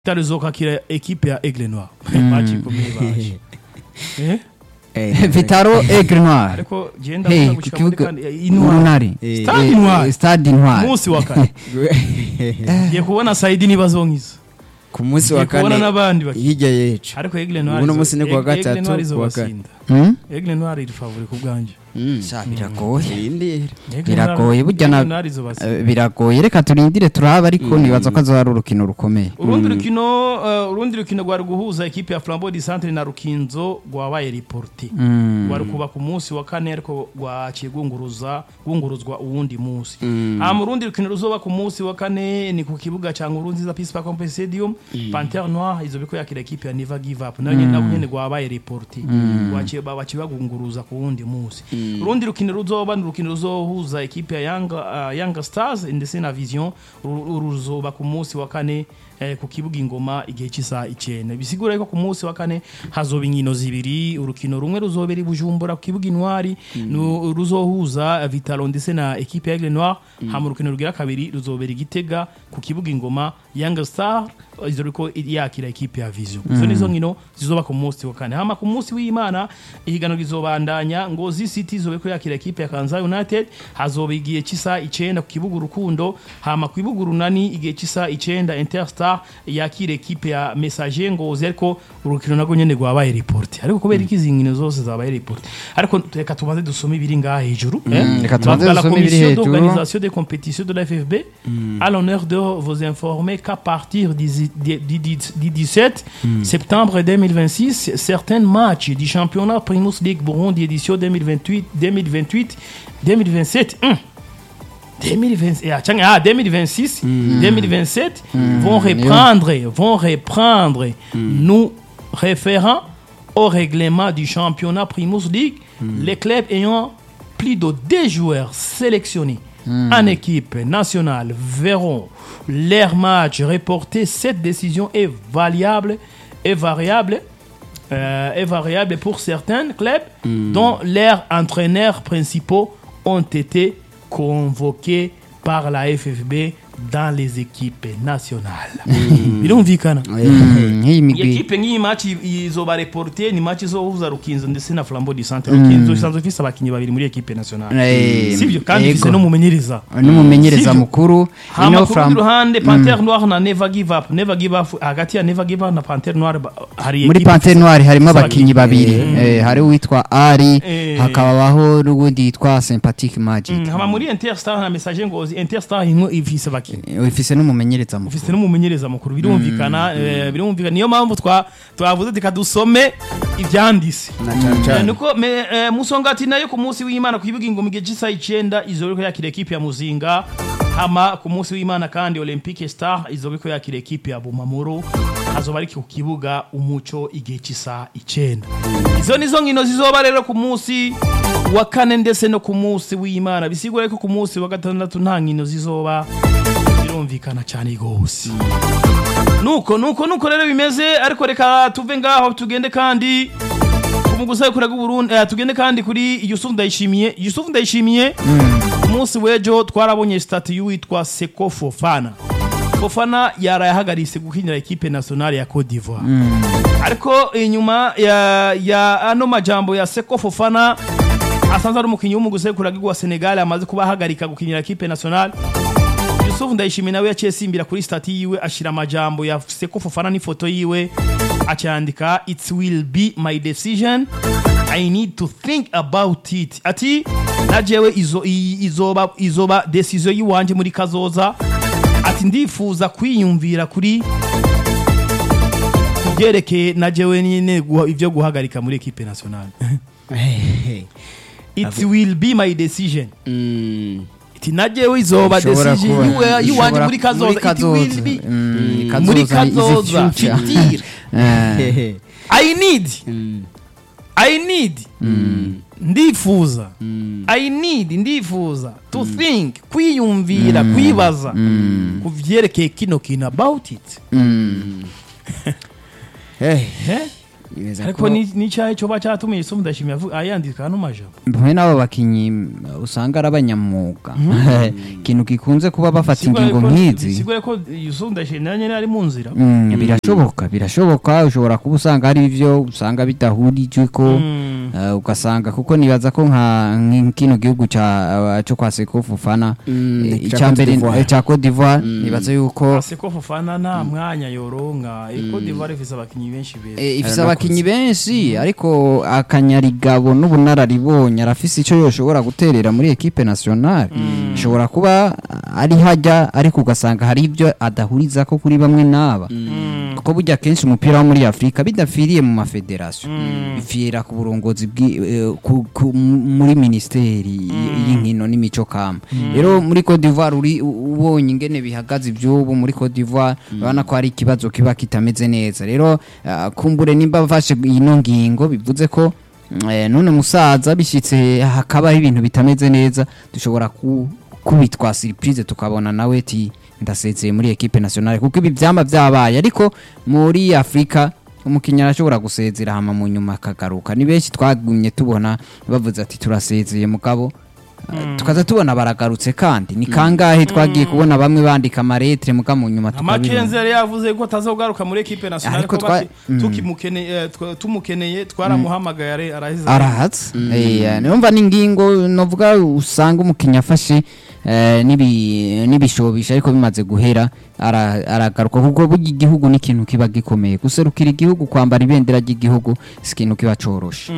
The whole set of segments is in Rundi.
itarizokwakira ekipe ya Aigle Noir match ikomeye baje eh vitaro aigle noir ariko genda Hey, hey, ku gushika muri kibuga kandi intwari urunari Eh, Stade Eh, Intwari. stade intwari umunsi wa kane ngiye kubona Saidi nibazonkiza ku munsi wa ngiye kubona kane n'abandi baki hirya yecu ariko Aigle Noir Uno izo- munsi ni kuwa Aigle gatatu, Noir kuwa izobasinda Hmm? Aigle Noir iri favori ku bwanje Sha, biragoye Irindire. Aigle Noir- Biragoye, burya na- Aigle Noir izobasinda Eh, biragoye reka turindire turabe ariko nibaza ko azoba ari urukino rukomeye urundi rukino uh, urundi rukino rwari guhuza ekipe ya Flambeau du Centre na Rukinzo rwabaye reporté Mm. rwari kuba ku munsi wa kane ariko rwaciye rwunguruza rwunguruzwa uwundi munsi aha mu rundi rukino ruzoba ku munsi wa kane ni ku kibuga cya Nkurunziza Peace Park Complex Stadium Panther Noir izo biko yakira ekipe ya Never Give Up nayo nyene nabo nyene rwabaye reporté rwaciye baciye bagunguruza ku wundi munsi urundi rukino ruzoba ni urukino ruzohuza ekipe ya Young uh, Young Stars ndetse na Vision uru- uru ruzoba ku munsi wa kane eh, ku kibuga ingoma igihe cy'isaha icenda bisigura ko ku munsi wa kane hazoba inkino zibiri urukino rumwe ruzobera i Bujumbura ku kibuga intwari nu- ruzohuza Vitalo ndetse na ekipe ya Aigle Noir hama urukino rugira kabiri ruzobera igitega ku kibuga ingoma Young Star izo riko yakira ekipe ya Vision izo nizo nkino zizoba ku munsi wa kane hama ku munsi w'Imana ihiganwa rizobandanya ngo City zobe ko yakira ekipe ya Kanza United hazoba igihe cy'isaha icenda ku kibuga urukundo hama ku kibuga urunani igihe cy'isaha icenda Interstar yakira ekipe ya Messager Ngozi ariko urukino nagwo nyene rwabaye report ariko kubera iki izi nkino zose zabaye report ariko reka tubanze dusome ibiri ngaha hejuru eh reka tubanze Bavuga la dusome ibiri commission hejuru. d'organisation des compétitions de la FFB a l'honneur de vous informer qu'à partir du, du- du- du- du 17 septembre 2026, certains matchs du championnat Primus League Burundi édition 2028, 2028, 2027, hum, 2020, ah, tiens, ah, 2026, 2027 vont reprendre, vont reprendre nous référant au règlement du championnat Primus League, les clubs ayant plus de deux joueurs sélectionnés en équipe nationale verront leur match reporté. Cette décision est variable et variable euh, est variable pour certains clubs dont leurs entraîneurs principaux ont été convoqués par la FFB dans les équipes nationales. birumvikana Mm, nk'iyi iyi migwi ekipe nk'iyi match izoba reporte ni match izohuza rukinzo ndetse na flambeau du centre rukinzo isanzwe ifise abakinnyi babiri muri ekipe nationale Eh, sibyo kandi yego. ifise n'umumenyereza n'umumenyereza Sivyo? mukuru hama ino ku rundi from ruhande panter noir na never give up never give up hagati ya never give up na panter noir ba- hari muri ekipe pantere noire harimo ifise abakinnyi babiri Eh, hari uwitwa ari Eh. hakabaho n'ubundi yitwa sympathetic magic Mm, hama muri interstar na message ngozi interstar imwe ifise abakinnyi Eh, ifise n'umumenyereza mukuru ufise n'umumenyereza mukuru birumvikana eh, birumvikana niyo mpamvu twa twavuze tika dusome ivyandise na cyane Eh, cyane niko me- eh, musongati nayo ku munsi w'imana ku kibuga ingoma igihe cy'isaha icenda izobiko yakira ekipe ya muzinga hama ku munsi w'imana kandi olympique star izobiko yakira ekipe ya bumamuro hazoba ari ku kibuga umuco igihe cy'isaha icenda izo nizo nkino zizoba rero ku munsi wa kane ndetse no ku munsi w'imana bisigura ko ku munsi wa gatandatu nta nkino zizoba birumvikana cyane rwose nuko nuko nuko rero bimeze ariko reka tuve ngaho tugende kandi umugusa kuraga Burundi eh, tugende kandi kuri Yusuf Ndayishimiye Yusuf Ndayishimiye umunsi wejo twarabonye stati y'uwitwa Seko Fofana Fofana yarayahagaritse gukinira ekipe nationale ya Cote d'Ivoire ariko inyuma ya, ya ano majambo ya Seko Fofana asanzwe ari umukinnyi w'umugusa kuraga wa Senegal amaze kuba ahagarika gukinira ekipe nationale Yusuf Ndayishimiye nawe yaciye simbira kuri stati yiwe ashira amajambo ya Seko Fofana n'ifoto yiwe acyandika it will be my decision I need to think about it ati najewe izo i- izoba izoba decision yiwanje muri kazoza ati ndifuza kwiyumvira kuri kubyerekeye najewe nyine guha- ivyo guhagarika muri equipe nationale it will be my decision Mm. iti najewe izoba Ishobora decision kuba- yiwe- yiwanje ishobora- muri kazoza muri it will kazoza. be Mm, muri kazoza is the kazoza future. fitir Eh, I need Mm. I need ndifuza I need ndifuza to think kwiyumvira kwibaza ku vyerekeye kino kintu about it mm. Hey. Eh? Nibaza ariko ko- ni ni cyahe cyo bacyatumye Yusuf Ndashimye avuga ayandika no majambo mwe n'abo bakinyi usanga ari abanyamwuga ikintu gikunze kuba bafata ingingo nk'izi sigure ko Yusuf Ndashimye nawe nyene ari mu nzira Mm, birashoboka birashoboka ushobora kuba usanga hari ibyo usanga bidahurijwe ko Mm. eh, ugasanga kuko nibaza ko nka nk'ikino gihugu ca cyo kwa Seko Fofana Mm, eh, ca icya Cote mbere d'Ivoire. eh, ca Cote d'Ivoire nibaza yuko Ase ko Fofana nta mwanya yoronka Cote d'Ivoire ifise abakinyi benshi beza Eh, ifise Aranakuze. abakinyi benshi ariko akanyarigabo n'ubunararibonye arafise icyo yoshobora guterera muri ekipe nationale ashobora kuba ari hajya ariko ugasanga hari ibyo adahuriza ko kuri bamwe n'aba kuko burya kenshi umupira wo muri afurika bidapfiriye mu mafederasiyo bipfira ku burongozi bwi- eh, ku- ku- muri minisiteri y- y'inkino n'imico kama rero muri Cote d'Ivoire uri u- ubonye ingene bihagaze iby'ubu muri Cote d'Ivoire urabona ko hari ikibazo kiba kitameze neza rero ah, kumbure nimba bafashe ino ngingo bivuze ko eh, none musaza bishyitse hakabaho ibintu bitameze neza dushobora ku kubitwa surprise tukabona nawe ti ndasezeye muri equipe nationale kuko ibi byamba byabaye ariko muri Afrika umukinnyi arashobora gusezera hama mu nyuma akagaruka ni benshi twagumye tubona bavuze ati turasezeye mugabo Uh, tukaza tubona baragarutse kandi ni kangahe twagiye kubona bamwe bandika amaretre muga mu nyuma Amakenzi tukabibona yari yavuze ko atazogaruka muri equipe nationale Ariko ko twa- bati tukimukeneye eh, twa- tumukeneye twaramuhamagaye are- araheze arahatse Eh, numva n'ingingo novuga usanga umukinnyi afashe eh, n'ibi- n'ibishobisha ariko bimaze guhera ara- aragaruka kuko burya igihugu ni ikintu kiba gikomeye guserukira igihugu kwambara ibendera ry'igihugu si ikintu kiba coroshe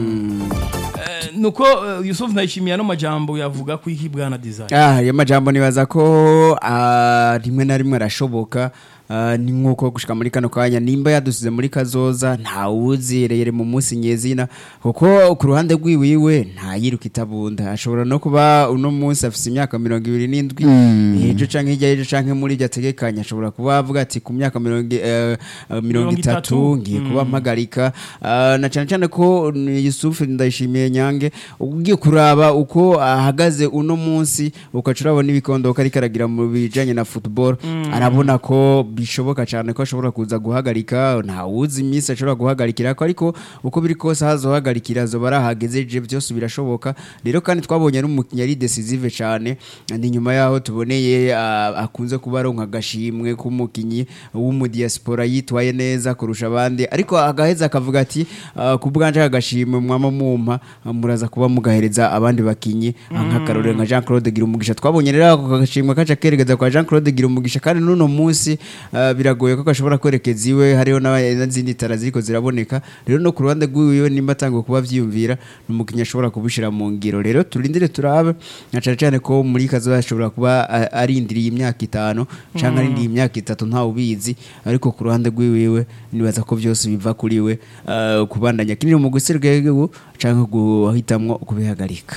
Eh, nuko eh, Yusuf Ndayishimiye no majambo yavuga ko iki bwana design Ah, ayo majambo nibaza ko ah, rimwe na rimwe arashoboka ah, ni nk'uko gushika muri kano kanya nimba yadusize muri kazoza ntawuzirere mu munsi nyezina kuko ku ruhande rwiwiwe ntayiruka itabunda ashobora no kuba uno munsi afise imyaka mirongo ibiri n'indwi ejo canke hirya y'ejo canke muri iryo ategekanya ashobora kuba avuga ati ku myaka mirongo i- eh, eh, mirongo itatu ngiye kuba mpagarika Ah, na cyane cyane ko ni Yusuf ndayishimiye nyange ugiye kuraba uko ahagaze uno munsi ukaca urabona ibikondoka ariko aragira mu bijanye na football arabona ko bishoboka cyane ko ashobora kuza guhagarika ntawuzi iminsi ashobora guhagarikira ko ariko uko biri kose hazohagarikira azoba arahagezeje byose birashoboka rero kandi twabonye ari umukinnyi ari decisive cyane ni nyuma yaho tuboneye ah, akunze kuba aronka agashimwe k'umukinnyi w'umudiaspora yitwaye neza kurusha abandi ariko agaheza akavuga ati ah, ku bwanje agashimwe mwama mumpa ah, muraza kuba mugahereza abandi bakinyi ah, nk'akarorero nka Jean Claude Girumugisha twabonye rero ako gashimwe kaca kerekeza kwa Jean Claude Girumugisha kandi n'uno munsi ah, biragoye ko gashobora kwerekeza iwe hariho n'aba- n'izindi tara ziriko ziraboneka rero no ku ruhande rw'iwiwe nimba atangiye kuba vyiyumvira ni umukinnyi ashobora kubishira mu ngiro rero turindire turabe na cane cane ko muri kazoza ashobora kuba ah, arindiriye imyaka itanu canke arindiriye imyaka itatu ntawe ubizi ariko ku ruhande rw'iwiwe nibaza ko byose biva kuri we ah, kubandanya kinini mu guserukira igihugu canke guhitamwo kubihagarika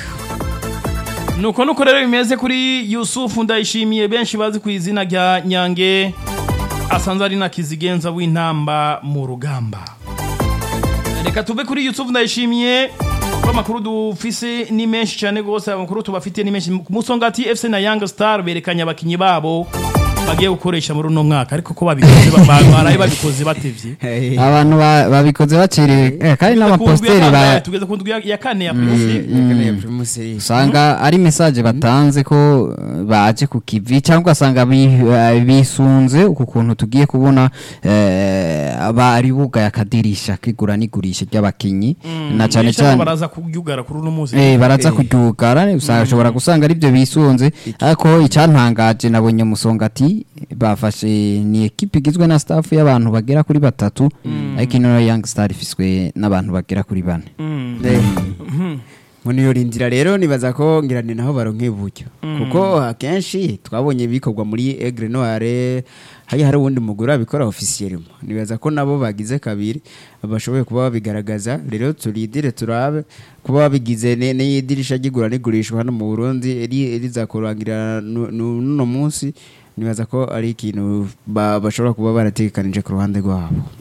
nuko nuko rero bimeze kuri Yusuf Ndayishimiye benshi bazi ku izina rya Nyange asanzwe ari na kizigenza w'intamba mu rugamba reka tuve kuri Yusuf Ndayishimiye ko amakuru dufise ni menshi cyane rwose amakuru tubafite ni menshi ku musongati FC na Young Star berekanye abakinyi babo bagiye gukoresha muri uno mwaka ariko ko babikoze ba- ba- baraye babikoze batevye abantu ba- babikoze bacerewe eh, kandi n'amaposteri ba tugeze ku ndwi ya- ya kane ya Primus usanga ari message batanze ko eh, baje ku kivi cyangwa ugasanga bi- eh, bisunze uku kuntu tugiye kubona eh, abari bugaye akadirisha kigura n'igurisha ry'abakinyi na cyane Nisha cyane baraza kubyugara kuri uno munsi Eh, baraza kuryugara usanga ushobora gusanga ari byo bisunze ariko icyantangaje nabonye musongati bafashe ni ekipe igizwe na staff y'abantu bagera kuri batatu ariko ino young star ifiswe n'abantu bagera kuri bane muri iyo rindira rero nibaza ko ngira ni naho baronke uburyo kuko akenshi twabonye bikorwa muri Aigle Noire hari hari uwundi mugore abikora officiellement nibaza ko nabo bagize kabiri bashoboye kuba babigaragaza rero turidire turabe kuba babigize ne- n'idirisha ry'igura n'igurishwa hano mu Burundi ri- rizakurangira nu- nu- n'uno munsi nibaza ko ari ikintu ba- bashobora kuba barategekanije ku ruhande rwabo